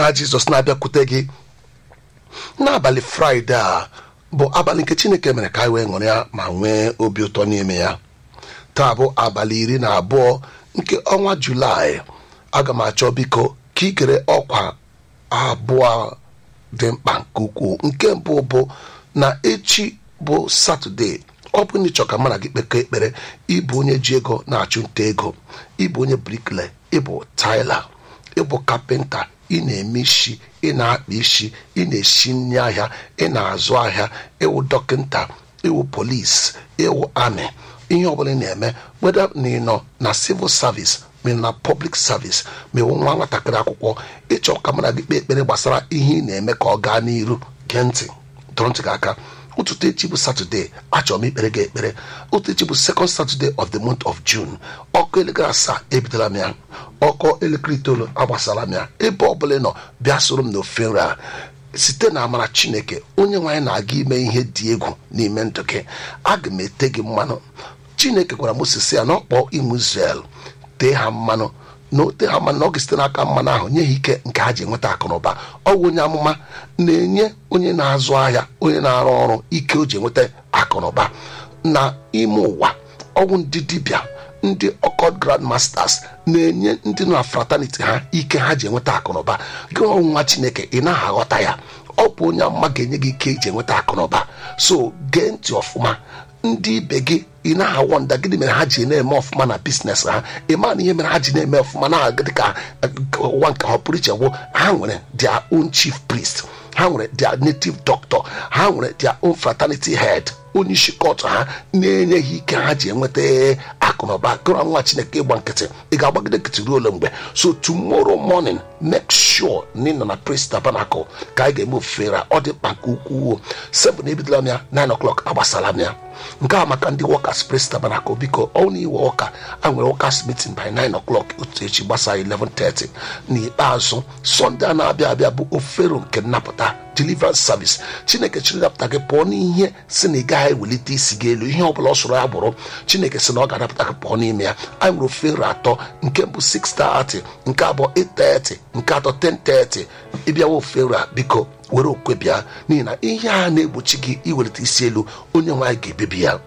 nwa jizọs na-abịakwute gị n'abalị fraịde a bụ abalị nke chineke mere ka anyị wee ṅụrịa ma nwee obi ụtọ n'ime ya taa bụ abalị iri na abụọ nke ọnwa julaị aga m achọ biko ka ị gere ọkwa abụọ dị mkpa nke ukwuu nke mbụ bụ na echi bụ satọde ọ bụ na ịchọ ka mụ na gị kpekọ ekpere ịbụ onye ji ego na-achụ nta ego ịbụ onye brikle ịbụ taila ịbụ kapịnta ị na-eme isi ị na-akpa isi ị na-esi nri ahịa ị na-azụ ahịa ịwụ dọkịnta ịwụ polis ịwụ amị ihe ọbụla ị na-eme weda na ị nọ na civil service ma ị nọ na public service ma ịwụ nwa nwatakịrị akwụkwọ ịchọ ka mụ na gị kpee ekpere gbasara ihe ị na-eme ka ọ gaa n'iru gee ntị dọrọ ntị gị aka ụtụtụ echi bụ satọde achọrọ m ikpere gị ekpere ụtụtụ echi bụ second saturday of the month of june ọkụ elekere asaa ebidola m ya ọkụ elekere itoolu agbasara m ya ebe ọbụla ị nọ bịa soro m n'ofe nri a site na amara chineke onye nwaanyị na-aga ime ihe dị egwu n'ime ndụ gị aga m ete gị mmanụ chineke gwara moses ya na ọkpọ ịmụ israel tee ha mmanụ na ote ha mmanụ na ọ ga-esite n'aka mmanụ ahụ nye ha ike nke ha ji enweta akụnụba ọ bụ onye amụma na-enye onye na-azụ ahịa onye na-arụ ọrụ ike o ji enweta akụnụba na ime ụwa ọnwụ ndị dibịa ndị ọkọd grand masters na-enye ndị nọ na fraternity ha ike ha ji enweta akụnụba gị ọnwụnwa chineke ị naghị aghọta ya ọ bụ onye amụma ga-enye gị ike iji enweta akụnụba so gee ntị ọfụma ndị ibe gị ị na-awọ nda gịnị mere ha ji na-eme ọfụma na biznes ha ị ma na ihe mere ha ji na-eme ọfụma na-aga dịka ụwa nke ha pụrụ iche gwụ ha nwere their own chief priest ha nwere their native doctor ha nwere their own fraternity head onye isi kọtụ ha na-enye ha ike ha ji enweta akụnụba gụrụ nwa chineke ịgba nkịtị ị ga-agbagide nkịtị ruo ole mgbe so tomorrow morning make sure na ị nọ na praise tabernacle ka anyị ga-eme ofufere ọ dị mkpa nke ukwuu sebụ na ebidola m ya 9 o'clock agbasala m ya nke a maka ndị workers praise tabernacle biko ọ na iwe ụka a nwere workers meeting by 9 o'clock otu echi gbasa 11:30 n'ikpeazụ sọnde a na-abịa abịa bụ ofero nke nnapụta deliverance service chineke chiri napụta gị pụọ n'ihe si na ị gaghị ewelite isi gị elu ihe ọbụla ọ sọrọ ya bụrụ chineke si na ọ ga-anapụta gị pụọ n'ime ya anyị nwere ofero atọ nke mbụ 6:30 nke abụọ 8:30 nke atọ 10:30 ịbịawa ofero a biko were okwe bịa n'ihi na ihe a na-egbochi gị iwelite isi elu onye nwe anyị ga-ebibi ya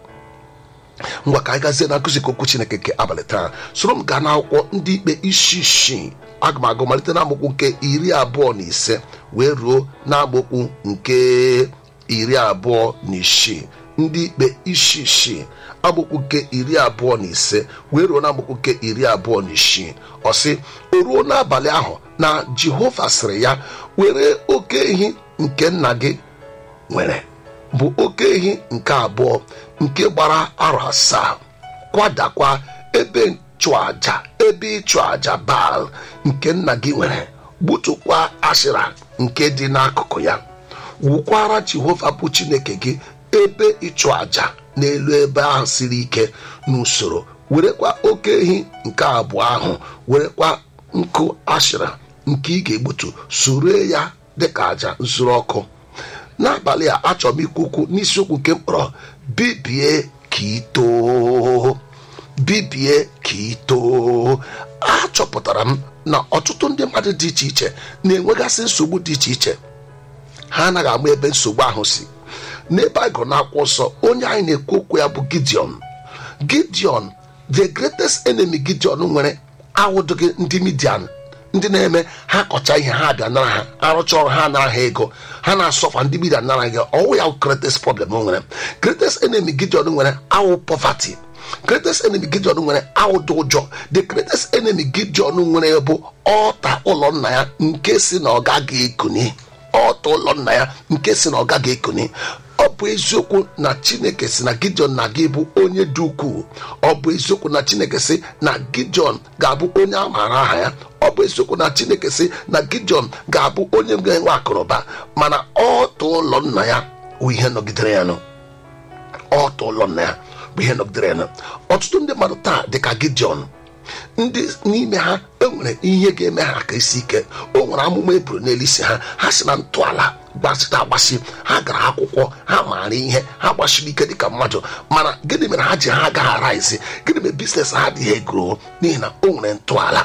ngwa ka anyị gazie na nkụzi okwu chineke nke abalị taa soro m gaa n'akwụkwọ ndị ikpe isi isii aga m agụ malite n'amaokwu nke iri abụọ na ise wee ruo n'amaokwu nke iri abụọ na isii ndị ikpe isi isii amaokwu nke iri abụọ na ise wee ruo n'amaokwu nke iri abụọ na isii ọ sị o ruo n'abalị ahụ na jehova sịrị ya were oke ehi nke nna gị nwere bụ oke ehi nke abụọ nke gbara arọ asaa kwadakwa ebe nchụaja ebe ịchụ aja baal nke nna gị nwere gbutukwa ashira nke dị n'akụkụ ya wukwara jehova bụ chineke gị ebe ịchụ aja n'elu ebe ahụ siri ike n'usoro werekwa oke ehi nke abụọ ahụ werekwa nkụ ashira nke ị ga-egbutu soro ya dịka aja nsure ọkụ n'abalị a achọrọ m ikwu okwu n'isiokwu nke mkpọrọ bibie ka itoo bibie ka itoo achọpụtara m na ọtụtụ ndị mmadụ dị iche iche na-enwegasị nsogbu dị iche iche ha anaghị ama ebe nsogbu ahụ si n'ebe anyị gụrụ n'akwụkwọ nsọ onye anyị na-ekwu okwu ya bụ gideon gideon the greatest enemy gideon nwere awụdụghị ndị midian ndị na-eme ha kọcha ihe ha bịa nara ha arụcha ọrụ ha nara ha ego ha na-asọfa ndị midian nara gị ọwụ ya greatest problem o nwere greatest enemy gideon nwere awụ poverty greatest enemy gideon nwere awụdụ ụjọ the greatest enemy gideon nwere bụ ọta ụlọ nna ya nke si na ọ gaghị ekuni ọta ụlọ nna ya nke si na ọ gaghị ekuni ọ bụ eziokwu na chineke si na gideon na gị bụ onye dị ukwuu ọ bụ eziokwu na chineke si na gideon ga-abụ onye a maara aha ya ọ bụ eziokwu na chineke si na gideon ga-abụ onye ga-enwe akụrụba mana ọtụ ụlọ nna ya bụ ihe nọgidere ya nụ ọtụ ụlọ nna ya bụ ihe nọgidere ya nụ ọtụtụ ndị mmadụ taa dịka gideon ndị n'ime ha enwere ihe ga-eme ha ka isi ike o nwere amụma eburu n'elu isi ha ha si na ntọala gbasịta agbasi ha gara akwụkwọ ha maara ihe ha gbasiri ike dịka mmadụ mana gịnị mere ha ji ha agaghị ara isi gịnị mere biznes ha adịghị egoro n'ihi na o nwere ntọala